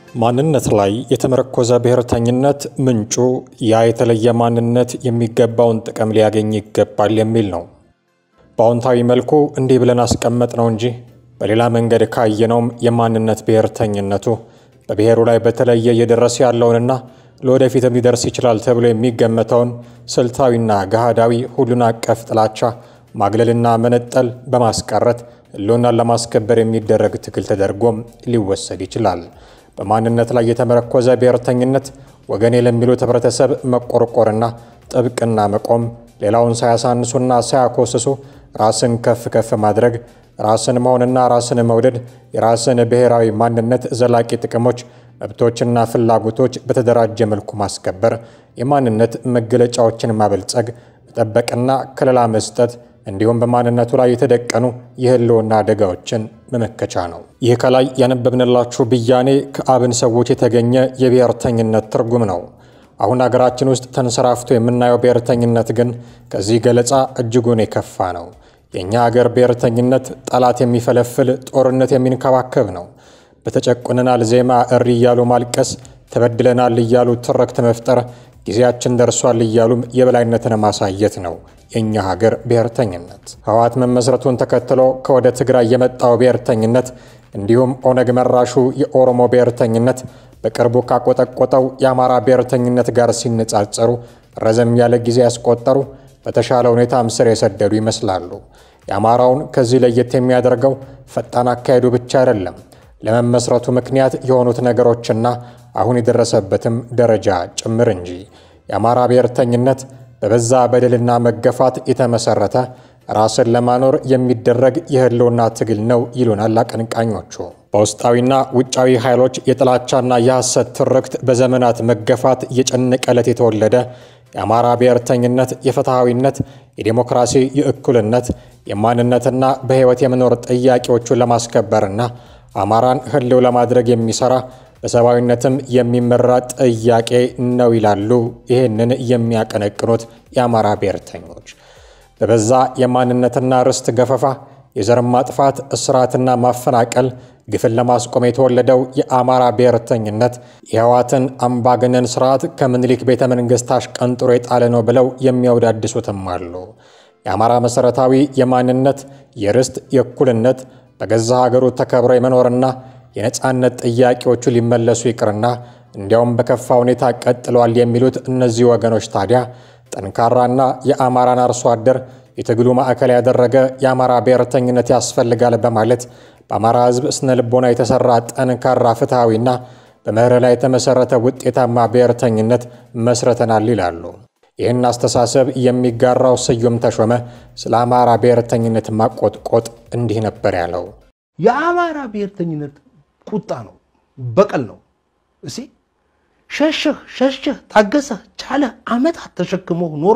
ማንነት ላይ የተመረኮዘ ብሔርተኝነት ምንጩ ያ የተለየ ማንነት የሚገባውን ጥቅም ሊያገኝ ይገባል የሚል ነው። በአዎንታዊ መልኩ እንዲህ ብለን አስቀመጥ ነው እንጂ በሌላ መንገድ ካየነውም የማንነት ብሔርተኝነቱ በብሔሩ ላይ በተለየ እየደረሰ ያለውንና ለወደፊትም ሊደርስ ይችላል ተብሎ የሚገመተውን ስልታዊና ገሃዳዊ ሁሉን አቀፍ ጥላቻ ማግለልና መነጠል በማስቀረት ሕልውናን ለማስከበር የሚደረግ ትግል ተደርጎም ሊወሰድ ይችላል። በማንነት ላይ የተመረኮዘ ብሔርተኝነት ወገኔ ለሚሉት ህብረተሰብ መቆርቆርና ጥብቅና መቆም፣ ሌላውን ሳያሳንሱና ሳያኮስሱ ራስን ከፍ ከፍ ማድረግ፣ ራስን መሆንና ራስን መውደድ፣ የራስን ብሔራዊ ማንነት ዘላቂ ጥቅሞች፣ መብቶችና ፍላጎቶች በተደራጀ መልኩ ማስከበር፣ የማንነት መገለጫዎችን ማበልጸግ፣ መጠበቅና ከለላ መስጠት እንዲሁም በማንነቱ ላይ የተደቀኑ የህልውና አደጋዎችን መመከቻ ነው። ይህ ከላይ ያነበብንላችሁ ብያኔ ከአብን ሰዎች የተገኘ የብሔርተኝነት ትርጉም ነው። አሁን አገራችን ውስጥ ተንሰራፍቶ የምናየው ብሔርተኝነት ግን ከዚህ ገለጻ እጅጉን የከፋ ነው። የእኛ ሀገር ብሔርተኝነት ጠላት የሚፈለፍል ጦርነት የሚንከባከብ ነው። በተጨቁነናል ዜማ እሪ እያሉ ማልቀስ፣ ተበድለናል እያሉ ትርክት መፍጠር፣ ጊዜያችን ደርሷል እያሉም የበላይነትን ማሳየት ነው የእኛ ሀገር ብሔርተኝነት። ህወሓት መመስረቱን ተከትሎ ከወደ ትግራይ የመጣው ብሔርተኝነት እንዲሁም ኦነግ መራሹ የኦሮሞ ብሔርተኝነት በቅርቡ ካቆጠቆጠው የአማራ ብሔርተኝነት ጋር ሲነጻጸሩ ረዘም ያለ ጊዜ ያስቆጠሩ በተሻለ ሁኔታም ስር የሰደዱ ይመስላሉ። የአማራውን ከዚህ ለየት የሚያደርገው ፈጣን አካሄዱ ብቻ አይደለም፣ ለመመስረቱ ምክንያት የሆኑት ነገሮችና አሁን የደረሰበትም ደረጃ ጭምር እንጂ። የአማራ ብሔርተኝነት በበዛ በደልና መገፋት የተመሰረተ ራስን ለማኖር የሚደረግ የህልውና ትግል ነው ይሉናል አቀንቃኞቹ። በውስጣዊና ውጫዊ ኃይሎች የጥላቻና የሐሰት ትርክት በዘመናት መገፋት የጨነቀለት የተወለደ የአማራ ብሔርተኝነት የፍትሐዊነት፣ የዴሞክራሲ፣ የእኩልነት፣ የማንነትና በሕይወት የመኖር ጥያቄዎቹን ለማስከበርና አማራን ህልው ለማድረግ የሚሰራ በሰብአዊነትም የሚመራ ጥያቄ ነው ይላሉ ይህንን የሚያቀነቅኑት የአማራ ብሔርተኞች። በበዛ የማንነትና ርስት ገፈፋ፣ የዘር ማጥፋት፣ እስራትና ማፈናቀል ግፍን ለማስቆም የተወለደው የአማራ ብሔርተኝነት የህወሓትን አምባገነን ስርዓት ከምኒልክ ቤተ መንግሥት አሽቀንጥሮ የጣለ ነው ብለው የሚያወዳድሱትም አሉ። የአማራ መሠረታዊ የማንነት የርስት፣ የእኩልነት በገዛ ሀገሩ ተከብሮ የመኖርና የነፃነት ጥያቄዎቹ ሊመለሱ ይቅርና እንዲያውም በከፋ ሁኔታ ቀጥለዋል የሚሉት እነዚህ ወገኖች ታዲያ ጠንካራና የአማራን አርሶ አደር የትግሉ ማዕከል ያደረገ የአማራ ብሔርተኝነት ያስፈልጋል በማለት በአማራ ሕዝብ ስነ ልቦና የተሰራ ጠንካራ ፍትሐዊና በመርህ ላይ የተመሠረተ ውጤታማ ብሔርተኝነት መስረተናል ይላሉ። ይህን አስተሳሰብ የሚጋራው ስዩም ተሾመ ስለ አማራ ብሔርተኝነት ማቆጥቆጥ እንዲህ ነበር ያለው። የአማራ ብሔርተኝነት ቁጣ ነው፣ በቀል ነው። እሲ ሸሽህ ሸሽህ ታገሰህ ቻለህ ዓመታት ተሸክሞ ኖሮ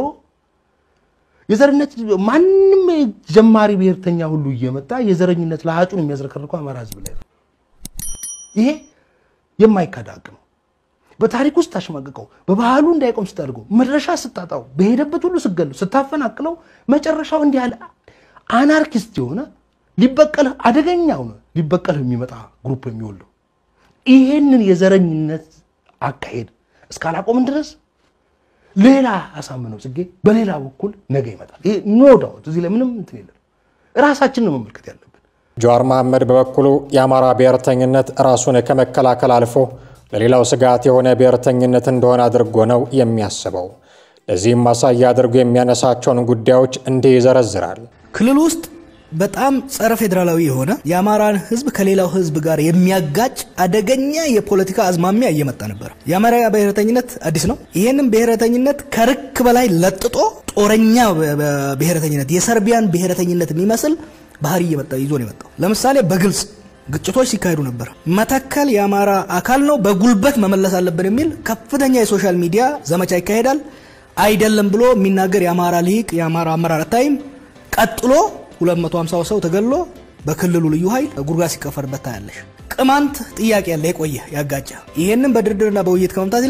የዘርነት ማንም ጀማሪ ብሔርተኛ ሁሉ እየመጣ የዘረኝነት ለሀጩን የሚያዝረከርከው አማራ ህዝብ ላይ ነው። ይሄ የማይካድ ሀቅ ነው። በታሪክ ውስጥ ታሸማቅቀው፣ በባህሉ እንዳይቆም ስታደርገው፣ መድረሻ ስታጣው፣ በሄደበት ሁሉ ስገለው፣ ስታፈናቅለው፣ መጨረሻው እንዲህ ያለ አናርኪስት የሆነ ሊበቀልህ አደገኛ ሆነ ሊበቀልህ የሚመጣ ግሩፕ የሚወልደው ይሄንን የዘረኝነት አካሄድ እስካላቆምን ድረስ ሌላ አሳምነው ጽጌ በሌላ በኩል ነገ ይመጣል። ይሄ ኖ ዳውት እዚህ ላይ ምንም እንትን የለም። ራሳችን ነው መመልከት ያለብን። ጀዋር መሐመድ በበኩሉ የአማራ ብሔርተኝነት ራሱን ከመከላከል አልፎ ለሌላው ስጋት የሆነ ብሔርተኝነት እንደሆነ አድርጎ ነው የሚያስበው። ለዚህም ማሳያ አድርጎ የሚያነሳቸውን ጉዳዮች እንዲህ ይዘረዝራል። ክልል ውስጥ በጣም ጸረ ፌዴራላዊ የሆነ የአማራን ሕዝብ ከሌላው ሕዝብ ጋር የሚያጋጭ አደገኛ የፖለቲካ አዝማሚያ እየመጣ ነበር። የአማራ ብሔረተኝነት አዲስ ነው። ይህንም ብሔረተኝነት ከርክ በላይ ለጥጦ ጦረኛ ብሔረተኝነት፣ የሰርቢያን ብሔረተኝነት የሚመስል ባህሪ እየመጣ ይዞ ነው የመጣው። ለምሳሌ በግልጽ ግጭቶች ሲካሄዱ ነበር። መተከል የአማራ አካል ነው፣ በጉልበት መመለስ አለብን የሚል ከፍተኛ የሶሻል ሚዲያ ዘመቻ ይካሄዳል። አይደለም ብሎ የሚናገር የአማራ ልሂቅ የአማራ አመራር አታይም። ቀጥሎ 250 ሰው ተገሎ በክልሉ ልዩ ኃይል ጉድጓድ ሲቀፈርበት ታያለሽ። ቅማንት ጥያቄ ያለ የቆየ ያጋጫ። ይሄንን በድርድርና በውይይት ከመምታት ይልቅ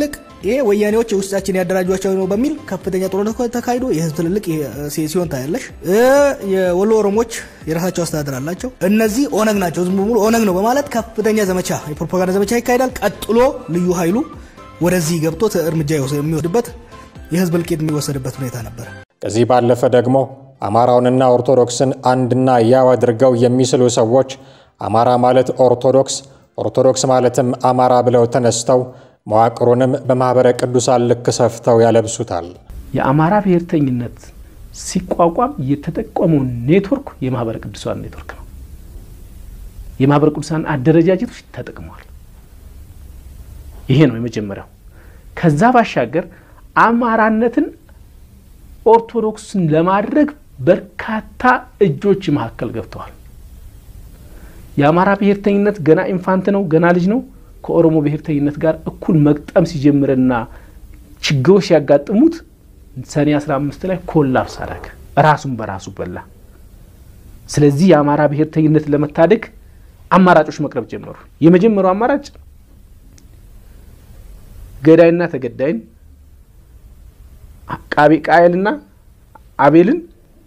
ይሄ ወያኔዎች ውስጣችን ያደራጇቸው ነው በሚል ከፍተኛ ጦርነት ተካሂዶ የህዝብ ትልልቅ ሲሆን ታያለሽ። የወሎ ኦሮሞች የራሳቸው አስተዳደር አላቸው። እነዚህ ኦነግ ናቸው፣ ዝም ሙሉ ኦነግ ነው በማለት ከፍተኛ ዘመቻ የፕሮፓጋንዳ ዘመቻ ይካሄዳል። ቀጥሎ ልዩ ኃይሉ ወደዚህ ገብቶ እርምጃ የሚወስድበት የህዝብ እልቂት የሚወሰድበት ሁኔታ ነበር። ከዚህ ባለፈ ደግሞ አማራውንና ኦርቶዶክስን አንድና ያው አድርገው የሚስሉ ሰዎች አማራ ማለት ኦርቶዶክስ፣ ኦርቶዶክስ ማለትም አማራ ብለው ተነስተው መዋቅሩንም በማኅበረ ቅዱሳን ልክ ሰፍተው ያለብሱታል። የአማራ ብሔርተኝነት ሲቋቋም የተጠቀመው ኔትወርክ የማኅበረ ቅዱሳን ኔትወርክ ነው። የማኅበረ ቅዱሳን አደረጃጀቶች ተጠቅመዋል። ይሄ ነው የመጀመሪያው። ከዛ ባሻገር አማራነትን ኦርቶዶክስን ለማድረግ በርካታ እጆች መካከል ገብተዋል። የአማራ ብሔርተኝነት ገና ኢንፋንት ነው፣ ገና ልጅ ነው። ከኦሮሞ ብሔርተኝነት ጋር እኩል መግጠም ሲጀምርና ችግሮች ሲያጋጥሙት ሰኔ 15 ላይ ኮላፕስ አደረገ፣ ራሱን በራሱ በላ። ስለዚህ የአማራ ብሔርተኝነት ለመታደግ አማራጮች መቅረብ ጀመሩ። የመጀመሪያው አማራጭ ገዳይና ተገዳይን ቃየልና አቤልን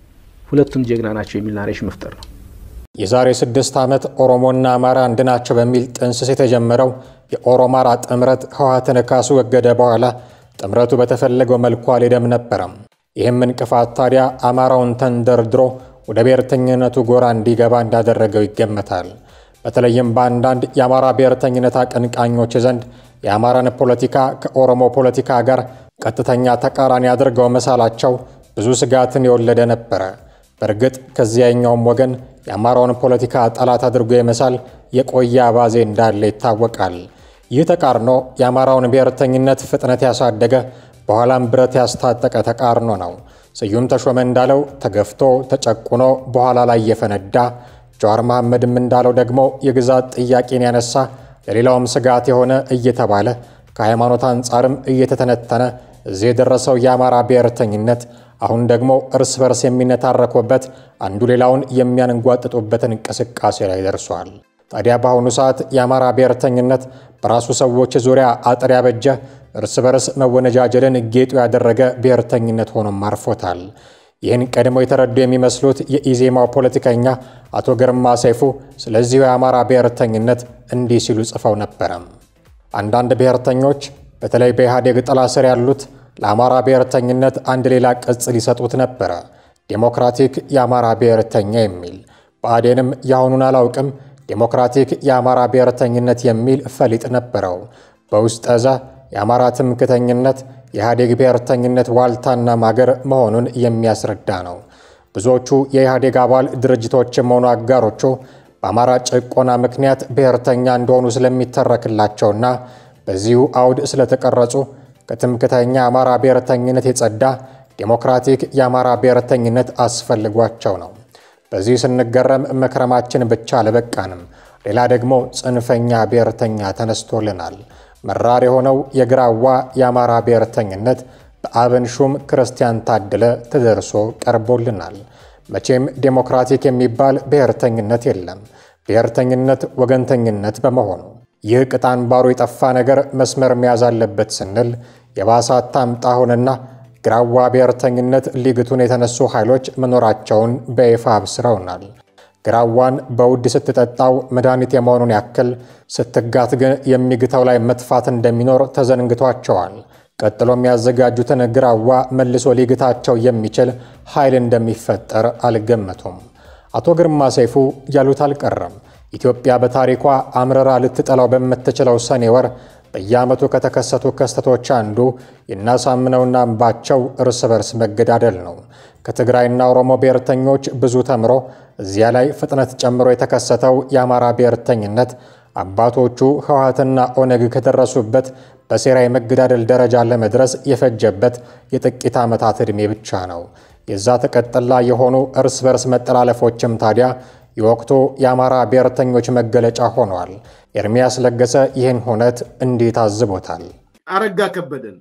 ሁለቱም ጀግና ናቸው የሚል ናሬሽ መፍጠር ነው። የዛሬ ስድስት ዓመት ኦሮሞና አማራ አንድ ናቸው በሚል ጥንስስ የተጀመረው የኦሮማራ ጥምረት ህወሓትን ካስወገደ በኋላ ጥምረቱ በተፈለገው መልኩ አልሄደም ነበረም። ይህም እንቅፋት ታዲያ አማራውን ተንደርድሮ ወደ ብሔርተኝነቱ ጎራ እንዲገባ እንዳደረገው ይገመታል። በተለይም በአንዳንድ የአማራ ብሔርተኝነት አቀንቃኞች ዘንድ የአማራን ፖለቲካ ከኦሮሞ ፖለቲካ ጋር ቀጥተኛ ተቃራኒ አድርገው መሳላቸው ብዙ ስጋትን የወለደ ነበረ። በእርግጥ ከዚያኛውም ወገን የአማራውን ፖለቲካ ጠላት አድርጎ የመሳል የቆየ አባዜ እንዳለ ይታወቃል። ይህ ተቃርኖ የአማራውን ብሔርተኝነት ፍጥነት ያሳደገ በኋላም ብረት ያስታጠቀ ተቃርኖ ነው። ስዩም ተሾመ እንዳለው ተገፍቶ ተጨቁኖ በኋላ ላይ የፈነዳ፣ ጀዋር መሐመድም እንዳለው ደግሞ የግዛት ጥያቄን ያነሳ ለሌላውም ስጋት የሆነ እየተባለ ከሃይማኖት አንጻርም እየተተነተነ እዚህ የደረሰው የአማራ ብሔርተኝነት አሁን ደግሞ እርስ በርስ የሚነታረኩበት አንዱ ሌላውን የሚያንጓጥጡበትን እንቅስቃሴ ላይ ደርሷል። ታዲያ በአሁኑ ሰዓት የአማራ ብሔርተኝነት በራሱ ሰዎች ዙሪያ አጥር ያበጀ እርስ በርስ መወነጃጀልን ጌጡ ያደረገ ብሔርተኝነት ሆኖም አርፎታል። ይህን ቀድሞ የተረዱ የሚመስሉት የኢዜማው ፖለቲከኛ አቶ ግርማ ሰይፉ ስለዚሁ የአማራ ብሔርተኝነት እንዲህ ሲሉ ጽፈው ነበረም። አንዳንድ ብሔርተኞች በተለይ በኢህአዴግ ጥላ ስር ያሉት ለአማራ ብሔርተኝነት አንድ ሌላ ቅጽል ሊሰጡት ነበረ፣ ዴሞክራቲክ የአማራ ብሔርተኛ የሚል ብአዴንም የአሁኑን አላውቅም ዴሞክራቲክ የአማራ ብሔርተኝነት የሚል ፈሊጥ ነበረው። በውስጠ እዛ የአማራ ትምክተኝነት የኢህአዴግ ብሔርተኝነት ዋልታና ማገር መሆኑን የሚያስረዳ ነው። ብዙዎቹ የኢህአዴግ አባል ድርጅቶችም ሆኑ አጋሮቹ በአማራ ጭቆና ምክንያት ብሔርተኛ እንደሆኑ ስለሚተረክላቸውና በዚሁ አውድ ስለተቀረጹ ከትምክተኛ አማራ ብሔርተኝነት የጸዳ ዴሞክራቲክ የአማራ ብሔርተኝነት አስፈልጓቸው ነው። በዚህ ስንገረም መክረማችን ብቻ አልበቃንም። ሌላ ደግሞ ጽንፈኛ ብሔርተኛ ተነስቶልናል። መራር የሆነው የግራዋ የአማራ ብሔርተኝነት በአብን ሹም ክርስቲያን ታደለ ተደርሶ ቀርቦልናል። መቼም ዴሞክራቲክ የሚባል ብሔርተኝነት የለም። ብሔርተኝነት ወገንተኝነት በመሆኑ ይህ ቅጣን ባሩ የጠፋ ነገር መስመር መያዝ አለበት ስንል የባሰ አታምጣ ሆነና ግራዋ ብሔርተኝነት ሊግቱን የተነሱ ኃይሎች መኖራቸውን በይፋ አብስረውናል። ግራዋን በውድ ስትጠጣው መድኃኒት የመሆኑን ያክል ስትጋት ግን የሚግተው ላይ መጥፋት እንደሚኖር ተዘንግቷቸዋል። ቀጥሎ የሚያዘጋጁትን ግራዋ መልሶ ሊግታቸው የሚችል ኃይል እንደሚፈጠር አልገመቱም። አቶ ግርማ ሰይፉ ያሉት አልቀረም። ኢትዮጵያ በታሪኳ አምረራ ልትጠላው በምትችለው ሰኔ ወር በየዓመቱ ከተከሰቱ ክስተቶች አንዱ የናሳምነውና አምባቸው እርስ በርስ መገዳደል ነው። ከትግራይና ኦሮሞ ብሔርተኞች ብዙ ተምሮ እዚያ ላይ ፍጥነት ጨምሮ የተከሰተው የአማራ ብሔርተኝነት አባቶቹ ህወሓትና ኦነግ ከደረሱበት በሴራ የመገዳደል ደረጃ ለመድረስ የፈጀበት የጥቂት ዓመታት ዕድሜ ብቻ ነው። የዛ ተቀጥላ የሆኑ እርስ በርስ መጠላለፎችም ታዲያ የወቅቱ የአማራ ብሔርተኞች መገለጫ ሆነዋል። ኤርሚያስ ለገሰ ይህን ሁነት እንዲህ ታዝቦታል። አረጋ ከበደን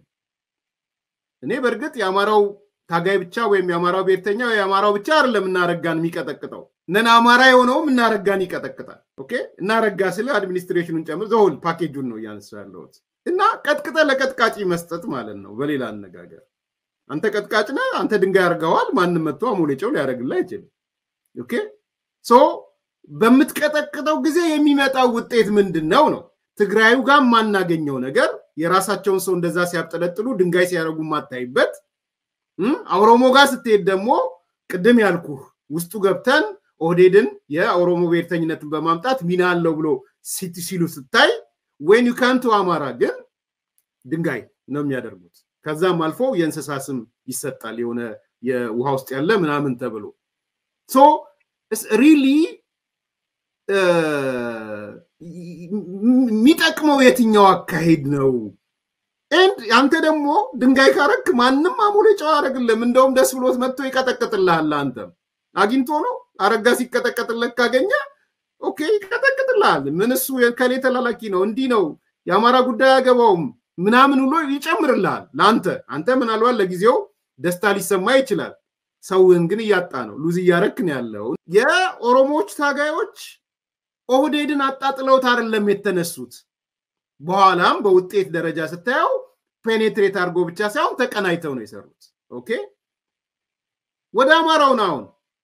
እኔ በእርግጥ የአማራው ታጋይ ብቻ ወይም የአማራው ብሔርተኛ የአማራው ብቻ አይደለም እናረጋን የሚቀጠቅጠው ነን አማራ የሆነውም እናረጋን ይቀጠቅጣል። ኦኬ እናረጋ ስለ አድሚኒስትሬሽኑን ጨምር ዘውል ፓኬጁን ነው እያነሳ ያለሁት። እና ቀጥቅጠ ለቀጥቃጭ መስጠት ማለት ነው። በሌላ አነጋገር አንተ ቀጥቃጭ ነህ፣ አንተ ድንጋይ አድርገዋል። ማንም መጥቶ አሞሌጨው ሊያደርግልህ አይችልም። ኦኬ ሶ በምትቀጠቅጠው ጊዜ የሚመጣው ውጤት ምንድን ነው ነው ትግራዩ ጋር የማናገኘው ነገር የራሳቸውን ሰው እንደዛ ሲያብጠለጥሉ ድንጋይ ሲያደርጉ የማታይበት ኦሮሞ ጋር ስትሄድ ደግሞ ቅድም ያልኩህ ውስጡ ገብተን ኦህዴድን የኦሮሞ ብሔርተኝነትን በማምጣት ሚና አለው ብሎ ሲሉ ስታይ ወይን ዩካንቱ አማራ ግን ድንጋይ ነው የሚያደርጉት። ከዛም አልፎ የእንስሳ ስም ይሰጣል የሆነ የውሃ ውስጥ ያለ ምናምን ተብሎ ሶ ሪሊ የሚጠቅመው የትኛው አካሄድ ነው? ኤንድ አንተ ደግሞ ድንጋይ ካረክ ማንም አሞሌ ጨው አያደርግልህም። እንደውም ደስ ብሎት መጥቶ ይቀጠቅጥልሃል። አንተም አግኝቶ ነው አረጋ ሲቀጠቀጥለት ካገኘ ኦኬ ይቀጠቅጥልሃል። ምን እሱ ከሌ ተላላኪ ነው እንዲህ ነው የአማራ ጉዳይ አያገባውም ምናምን ብሎ ይጨምርልሃል ለአንተ። አንተ ምናልባት ለጊዜው ደስታ ሊሰማ ይችላል። ሰውን ግን እያጣ ነው፣ ሉዝ እያረክ ነው ያለው። የኦሮሞዎች ታጋዮች ኦህዴድን አጣጥለውት አይደለም የተነሱት። በኋላም በውጤት ደረጃ ስታየው ፔኔትሬት አድርጎ ብቻ ሳይሆን ተቀናይተው ነው የሰሩት። ኦኬ ወደ አማራውን አሁን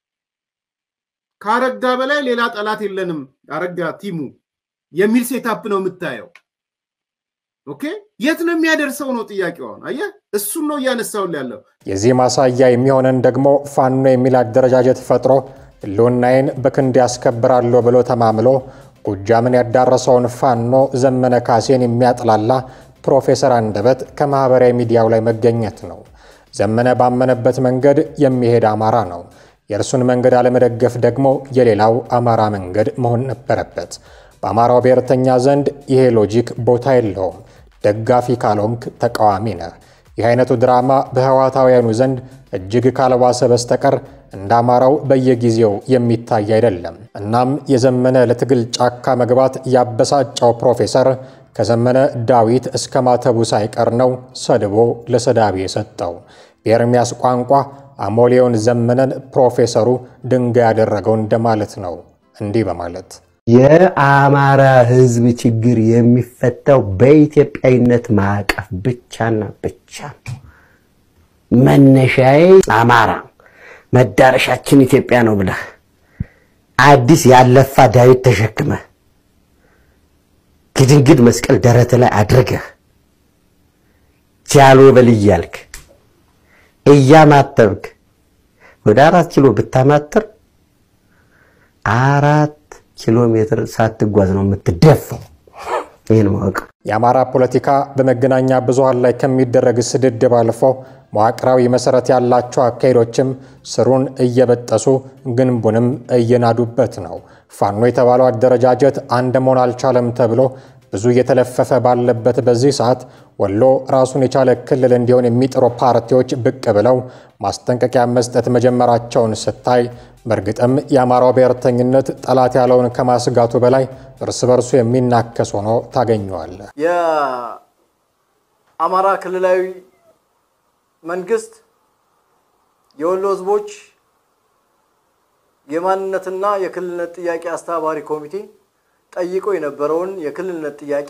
ከአረጋ በላይ ሌላ ጠላት የለንም፣ አረጋ ቲሙ የሚል ሴታፕ ነው የምታየው። ኦኬ የት ነው የሚያደርሰው ነው ጥያቄው። አሁን አየህ፣ እሱን ነው እያነሳውን ያለው። የዚህ ማሳያ የሚሆነን ደግሞ ፋኖ የሚል አደረጃጀት ፈጥሮ ህልውናዬን በክንድ ያስከብራለሁ ብሎ ተማምሎ ጎጃምን ያዳረሰውን ፋኖ ዘመነ ካሴን የሚያጥላላ ፕሮፌሰር አንደበት ከማህበራዊ ሚዲያው ላይ መገኘት ነው። ዘመነ ባመነበት መንገድ የሚሄድ አማራ ነው። የእርሱን መንገድ አለመደገፍ ደግሞ የሌላው አማራ መንገድ መሆን ነበረበት። በአማራው ብሔርተኛ ዘንድ ይሄ ሎጂክ ቦታ የለውም። ደጋፊ ካልሆንክ ተቃዋሚ ነህ። ይህ አይነቱ ድራማ በህዋታውያኑ ዘንድ እጅግ ካልባሰ በስተቀር እንደ አማራው በየጊዜው የሚታይ አይደለም። እናም የዘመነ ለትግል ጫካ መግባት ያበሳጨው ፕሮፌሰር ከዘመነ ዳዊት እስከ ማተቡ ሳይቀር ነው ሰድቦ ለሰዳቢ የሰጠው። በኤርሚያስ ቋንቋ አሞሌውን ዘመነን ፕሮፌሰሩ ድንጋይ ያደረገው እንደማለት ነው። እንዲህ በማለት የአማራ ህዝብ ችግር የሚፈታው በኢትዮጵያዊነት ማዕቀፍ ብቻና ብቻ ነው። መነሻዬ አማራ መዳረሻችን ኢትዮጵያ ነው ብለህ አዲስ ያለፋ ዳዊት ተሸክመህ ግድንግድ መስቀል ደረት ላይ አድርገህ ጃሎ በል እያልክ እያማተብክ ወደ አራት ኪሎ ብታማትር አራት ኪሎ ሜትር ሳትጓዝ ነው የምትደፋው። ይህን ማወቅ የአማራ ፖለቲካ በመገናኛ ብዙሃን ላይ ከሚደረግ ስድድብ አልፎ መዋቅራዊ መሰረት ያላቸው አካሄዶችም ስሩን እየበጠሱ ግንቡንም እየናዱበት ነው። ፋኖ የተባለው አደረጃጀት አንድ መሆን አልቻለም ተብሎ ብዙ እየተለፈፈ ባለበት በዚህ ሰዓት ወሎ ራሱን የቻለ ክልል እንዲሆን የሚጥሩ ፓርቲዎች ብቅ ብለው ማስጠንቀቂያ መስጠት መጀመራቸውን ስታይ በእርግጥም የአማራው ብሔርተኝነት ጠላት ያለውን ከማስጋቱ በላይ እርስ በርሱ የሚናከስ ሆኖ ታገኘዋለህ። የአማራ ክልላዊ መንግስት የወሎ ህዝቦች የማንነትና የክልልነት ጥያቄ አስተባባሪ ኮሚቴ ጠይቆ የነበረውን የክልልነት ጥያቄ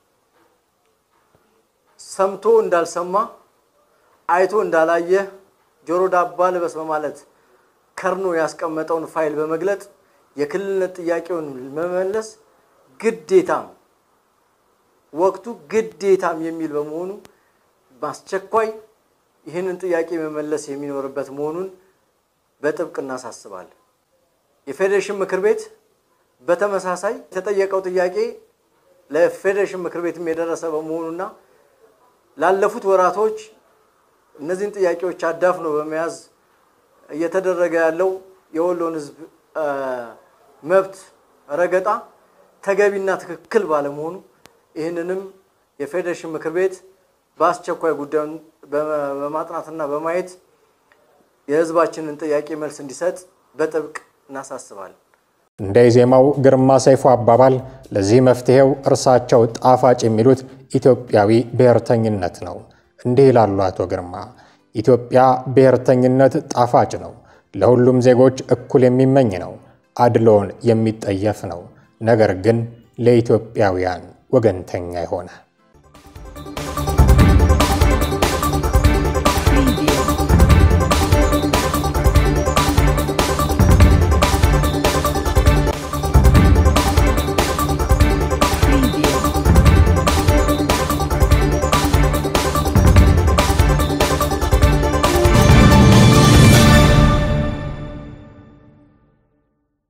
ሰምቶ እንዳልሰማ አይቶ እንዳላየ ጆሮ ዳባ ልበስ በማለት ከርኖ ያስቀመጠውን ፋይል በመግለጥ የክልልነት ጥያቄውን መመለስ ግዴታም ወቅቱ ግዴታም የሚል በመሆኑ በአስቸኳይ ይህንን ጥያቄ መመለስ የሚኖርበት መሆኑን በጥብቅ እናሳስባለን። የፌዴሬሽን ምክር ቤት በተመሳሳይ የተጠየቀው ጥያቄ ለፌዴሬሽን ምክር ቤትም የደረሰ በመሆኑና ላለፉት ወራቶች እነዚህን ጥያቄዎች አዳፍኖ በመያዝ እየተደረገ ያለው የወሎን ህዝብ መብት ረገጣ ተገቢና ትክክል ባለመሆኑ ይህንንም የፌዴሬሽን ምክር ቤት በአስቸኳይ ጉዳዩን በማጥናትና በማየት የህዝባችንን ጥያቄ መልስ እንዲሰጥ በጥብቅ እናሳስባለን። እንደ ኢዜማው ግርማ ሰይፉ አባባል ለዚህ መፍትሄው እርሳቸው ጣፋጭ የሚሉት ኢትዮጵያዊ ብሔርተኝነት ነው። እንዲህ ይላሉ አቶ ግርማ። ኢትዮጵያ ብሔርተኝነት ጣፋጭ ነው፣ ለሁሉም ዜጎች እኩል የሚመኝ ነው፣ አድሎን የሚጠየፍ ነው። ነገር ግን ለኢትዮጵያውያን ወገንተኛ የሆነ